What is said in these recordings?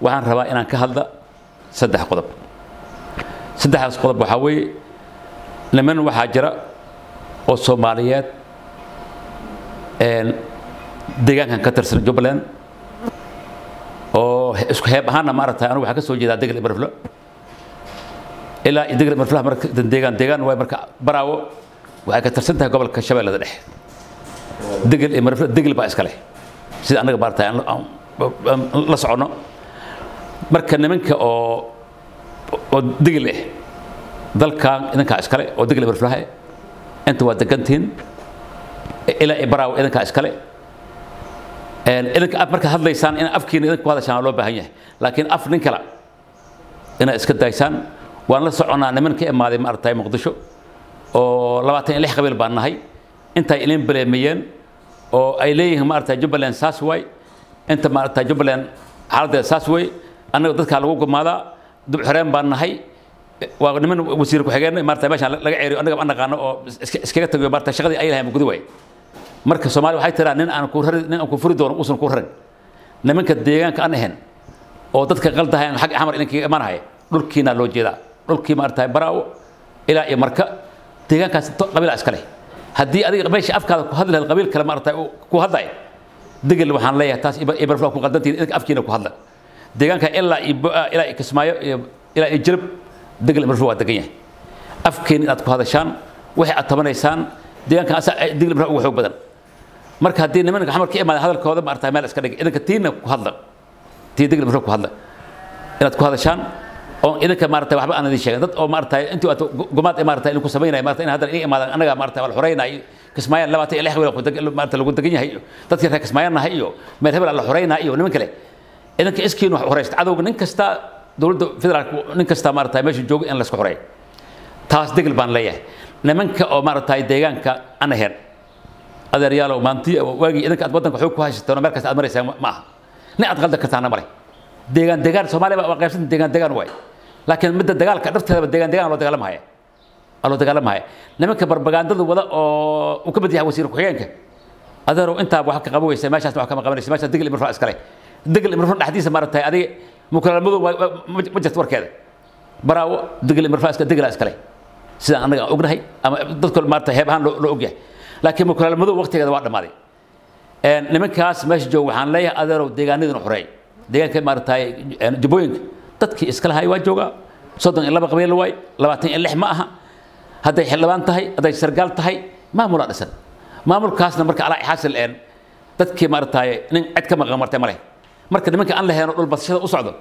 waxaan rabaa inaan ka hadla saddex qodob saddexdaas qodob waxaa weeye niman waxaa jira oo soomaaliyeed deegaankan ka tirsan jubbaland oo isku heeb ahaanna maaragtay anigu waxaa ka soo jeedaa degel imarflo ilaa iyo degel imarflaha marka deegaan deegaan waay marka baraawo waxay ka tirsan tahay gobolka shabeellada dhexe degel imarflo degel baa iska leh sida annaga maaragtay aan la soconno marka nimanka oo oo degel ah dalkan idinkaa iskale oo degel imarflaha inta waa degantihiin ilaa iyo baraawo idinkaa iskale idinka af markaad hadlaysaan in afkiina idinku hadashaan waa loo baahan yahay laakiin af nin kale inaad iska daysaan waan la soconnaa niman ka imaaday maaragtay muqdisho oo labaatan iyo lix qabiil baan nahay intay idin baleemeeyeen oo ay leeyihiin maaragtay jubbaland saas waay inta maaragtay jubbaland xaaladdeeda saas way annaga dadkaa lagu gumaadaa dub xoreen baan nahay waa niman wasiir ku-xigeen maaragtay meeshaan laga ceeriyo annaga ma naqaano oo iskaga tagiyo maaragtay shaqadii ay lahayn gudi waay marka soomaaliya waxay tiraa nin aan ku rari nin aan ku furi doono uusan ku rarin nimanka deegaanka aan ahayn oo dadka qaldahayan xag xamar idinkaga imanahaya dhulkiina loo jeedaa dhulkii maaragtay baraawo ilaa iyo marka deegaankaas qabiilaa iska leh haddii adiga meesha afkaada ku hadli lahayd qabiil kale maaragtay ku hadlaya degel waxaan leeyahay taas ibarfla ku qaldantiin idinka afkiina ku hadla deegaanka ilaa iyo boa ilaa iyo kismaayo iyo ilaa iyo jirib degel ibarfla waa degan yahay afkiina inaad ku hadashaan waxay aad tabanaysaan deegaanka asaa degel ibarfla ugu xoog badan marka haddii nimanka xamar ka imaada hadalkooda maaragtay meel iska dhigay idinka tiina ku hadla tii degel ibarfla ku hadla inaad ku hadashaan oo idinka maaragtay waxba aan idin sheegin dad oo maaragtay intii aad gumaad maaragtay idinku samaynaya maaragtay in hadda iga imaadaan annaga maaragtay waa la xoreynaayo kismaayaan labaatan iyo lix wiil maaragtay lagu degan yahay iyo dadkii reer kismaayaan nahay iyo meel hebel la xoreynaa iyo niman kale idinka iskiin wax horeysta cadowga nin kasta dowladda federaalka nin kasta maaragtay meesha jooga in la isku xoreeyo taas degel baan leeyahay nimanka oo maaragtay deegaanka aan ahayn adeeryaalow maantii waagii idinka aad waddanka xoog ku haysateen oo meel kasta aad maraysaan ma aha nin aad qaldan kartaana male deegaan deegaan soomaaliya waa qaybsanta deegaan deegaan waay laakiin midda dagaalka dhafteedaba deegaan deegaan loo dagaalamahaya waa loo dagaalamahaya nimanka barbagaandada wada oo uu ka mid yahay wasiir ku-xigeenka adeerow intaaba wax ka qaban weysa meeshaasna wax kama qabanaysa meeshaas degel imirfaa iskale degel imirfaa dhexdiisa maaragtay adiga mukalaalmadow ma jirto warkeeda baraawo degel imirfaa iska degela iskale sidaan annaga aan ognahay ama dadka maaragtay heeb ahaan loo ogyahay laakiin mukalaalmadow waqtigeeda waa dhammaaday nimankaas meesha jooga waxaan leeyahay adeerow deegaanadina xoreey deegaanka maaragtay jubbooyinka dadkii iska lahay waa joogaa soddon iyo laba qabiil waay labaatan iyo lix ma aha hadday xildhibaan tahay hadday sargaal tahay maamulaa dhisan maamulkaasna marka alaa xaasil een dadkii maaragtay nin cid ka maqan martay male marka nimanka aan lahayn oo dhul basashada u socdo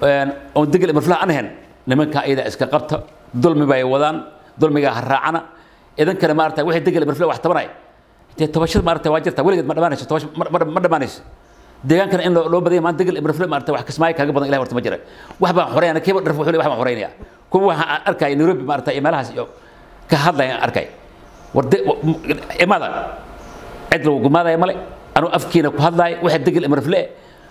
oo degel imarflaha aan ahayn nimanka iyada iska qabta dulmi bay wadaan dulmigaa ha raacana idankana maaragtay wixii degel imarflaha wax tabanaya dee tobashada maaragtay waa jirta weligeed ma dhamaanayso tobash ma dhamaanayso deegaankana in loo badaya maan degel ibrafle maarata wax kismaayo kaaga badan ilahi horta ma jira wax baan xoreynaya kiiba dharf wuxuu wax baan xoreynaya kuwa waxaan arkaya nairobi maarata iyo meelahaas iyo ka hadlaya aan arkay war imada cid lagu gumaadaya male anuu afkiina ku hadlaayo waxa degel ibrafle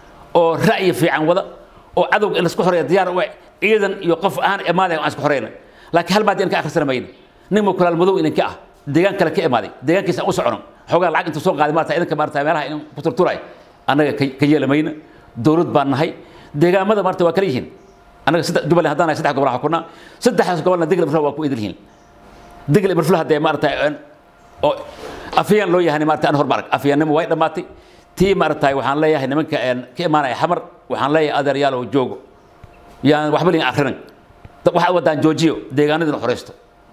oo ra'yi fiican wada oo cadowga in laisku xoreeya diyaar u ciidan iyo qof ahaan imaadaya aan isku xoreyna laakiin hal maadi in ka akhrisana mayna nin mukulaal madow idinka ah deegaan kale ka imaaday deegaankiisa aan u socono xoogaa lacag intuu soo qaaday maarata idinka maarata meelaha in ku turturay annaga ka yeelamayna dowlad baan nahay deegaamada maarta waa kala yihiin annaga saddex jubbaland haddaan nahay saddex gobol waxaa kunaa saddexdaas gobolna degel ibrfla waa ku idil yihiin degel ibrfla haddee maarata oo afyaan loo yahay maarata aan hormarag afyaannimo way dhammaatay tii maarata waxaan leeyahay nimanka ka imaanaya xamar waxaan leeyahay adeeryaalow joogo yaan waxba liin akhrinan waxaad wadaan joojiyo deegaanadina xoreysto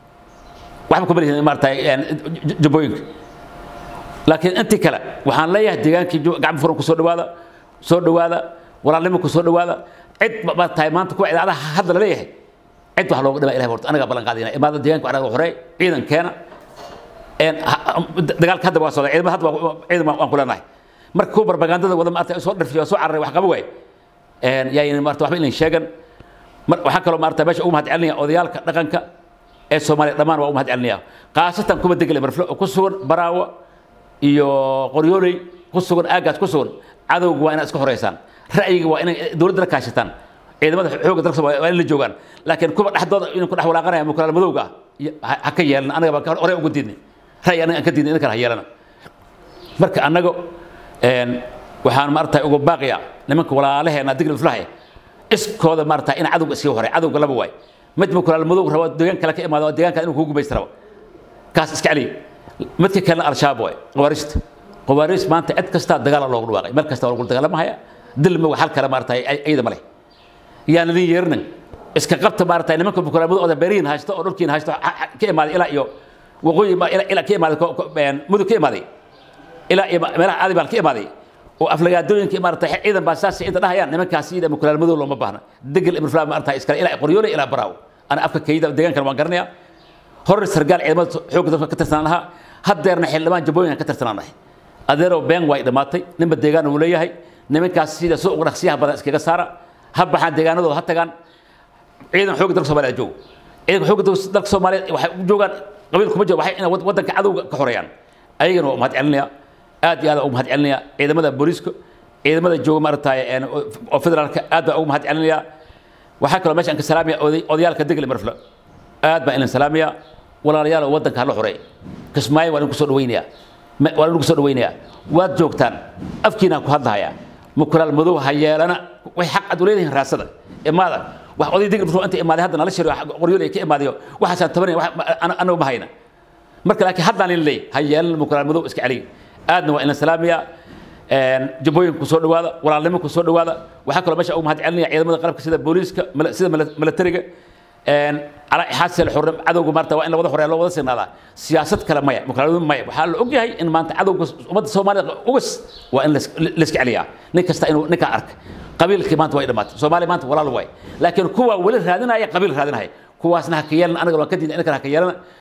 waxba kuma lihin maarata jubbooyinka laakiin intii kale waxaan leeyahay deegaankii gacmo furan ku soo dhawaada soo dhawaada walaalnimo ku soo dhawaada cid ma tahay maanta kuwa idaacadaha hadda la leeyahay cid wax looga dhimaa ilahi horta anagaa ballan qaadayna imaada deegaanka anaga horey ciidankeena dagaalka hadda waa socda ciidamada hadda ciidan waan ku leenahay marka kuwa barbagandada wada maarata soo dharfiyo soo cararay wax qaba waay yaayn maarata waxba ilan sheegan waxaan kaloo maarata meesha ugu mahad celinaya odayaalka dhaqanka ee soomaaliya dhammaan waa u mahad celinaya khaasatan kuwa degel marflo oo ku sugan baraawo iyo qoryooley ku sugan aagaas ku sugan cadowga waa inaad iska horeysaan ra'yiga waa inay dowladda la kaashataan ciidamada xoogga dalka waa in la joogaan laakiin kuwa dhexdooda inuu ku dhex walaaqanaya mukulaal madowga ah ha ka yeelan anaga baa horey uga diidnay ra'yi anaga aan ka diidnay idinkana ha yeelana marka annaga waxaan maaragtay uga baaqiya nimanka walaalaheena digl iflahay iskooda maarata in cadowga iskaga horay cadowga laba waay mid mukulaal madow rabo deegaan kale ka imaado deegaanka inuu kugu gumaysta rabo kaas iska celiya midka kalena al-shabaab waay qawaariista qawaariis maanta cid kastaa dagaala loogu dhawaaqay meel kasta waa lagu dagaalamahaya dil ma hal kale maarata ayada ma leh yaan idin yeerinin iska qabta maarata nimanka mukulaal madow oo beerihiin haysto oo dhulkiin haysto ka imaaday ilaa iyo waqooyi ilaa ka imaaday mudug ka imaaday ilaa iyo meelaha aadi baan ka imaaday oo aflagaadooyinka maarata ciidan baa saas inta dhahayaan nimankaas iyada mukulaal madow looma baahna degel ibn fulaam maarata iskale ilaa qoryoole ilaa baraaw ana afka kayda deegaankan waan garanayaa hor sargaal ciidamada xoogga dalka ka tirsanaan lahaa haddeerna xildhibaan jabooyinkan ka tirsanaan lahay adeerow been way dhammaatay ninba deegaan uu leeyahay nimankaas sida soo uga dhaqsiyaha badan iskaga saara ha baxaan deegaanadooda ha tagaan ciidan xoogga dalka soomaaliya joogo ciidanka xoogga dalka soomaaliyeed waxay u joogaan qabiil kuma jiro waxay inay waddanka cadowga ka xoreeyaan ayagana waa mahad celinaya aad iyo aad ugu mahad celinaya ciidamada booliiska ciidamada jooga maaragtay oo federaalka aad baa ugu mahad celinaya waxaa kaloo meeshaan ka salaamaya odayaalka degli marflo aad baa ilan salaamaya walaalayaal waddanka hala xoreey kismaayo waa idinku soo dhawaynayaa waa idinku soo dhawaynayaa waad joogtaan afkiinaan ku hadlahayaa mukulaal madow ha yeelana way xaq aad u leedihiin raasada imaada wax oday degli marflo inta imaaday hadda nala shiro qoryoolay ka imaadayo waxaasaan tabanaya anagu ma hayna marka laakiin haddaan in leey ha yeelana mukulaal madow iska celiya aadna waa ilan salaamaya jabooyinka ku soo dhawaada walaalnimo ku soo dhawaada waxaa kaloo meesha ugu mahad celinaya ciidamada qalabka sida booliiska sida milatariga calaa ixaasel xurrim cadowga maarta waa in la wada horeeya loo wada signaadaa siyaasad kale maya mukaaladu maya waxaa la ogyahay in maanta cadowga ummadda soomaalida ugas waa in layska celiyaa nin kasta inuu ninkaa arka qabiilkii maanta way dhammaatay soomaaliya maanta walaal waay laakiin kuwa weli raadinaya qabiil raadinaya kuwaasna ha ka yeelana anaga waan ka diida inakana ha ka yeelana